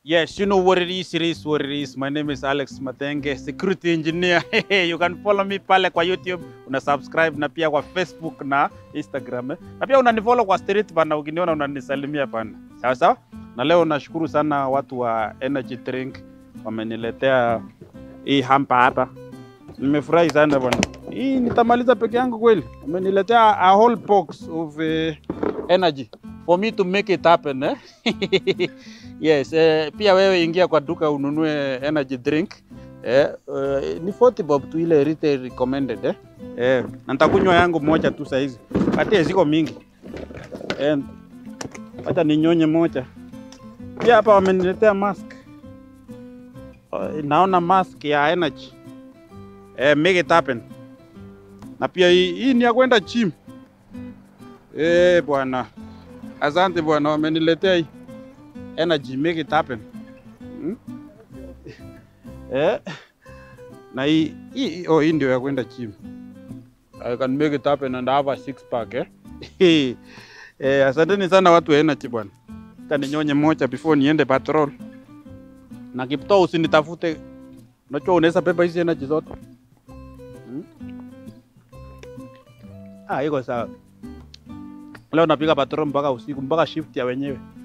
Yes, you know what it is, it is what it is. My name is Alex Matenge, security engineer. you can follow me pale kwa YouTube, una subscribe na pia kwa Facebook na Instagram. eh. Na pia unanifollow kwa street bana, ukiniona unanisalimia bana. Sawa sawa? Na leo nashukuru sana watu wa Energy Drink wameniletea hii hampa hapa. Nimefurahi sana bwana. Hii nitamaliza peke yangu kweli. Wameniletea a whole box of uh, energy for me to make it happen eh? yes, eh, pia wewe ingia kwa duka ununue energy drink eh, eh, ni 40 bob tu ile retail recommended eh? Eh, na nitakunywa yangu moja tu saizi, katie ziko mingi eh, acha ninyonye moja. Pia hapa wameniletea mask Eh, naona mask ya energy eh, make it happen. Na pia hii, hii ni ya kwenda gym eh, bwana Asante bwana, wameniletea hii energy, make it happen. Hmm? Eh? Na hii hii oh, hii ndio ya kwenda gym. I can make it happen and have a six pack eh? eh, asanteni sana watu wa energy bwana. Hata ninyonye moja before niende patrol. Na Kiptoo usinitafute. Unajua unaweza beba hizi energy zote. Hmm? Ah, iko sawa. Leo napiga patrol mpaka usiku mpaka shift ya wenyewe.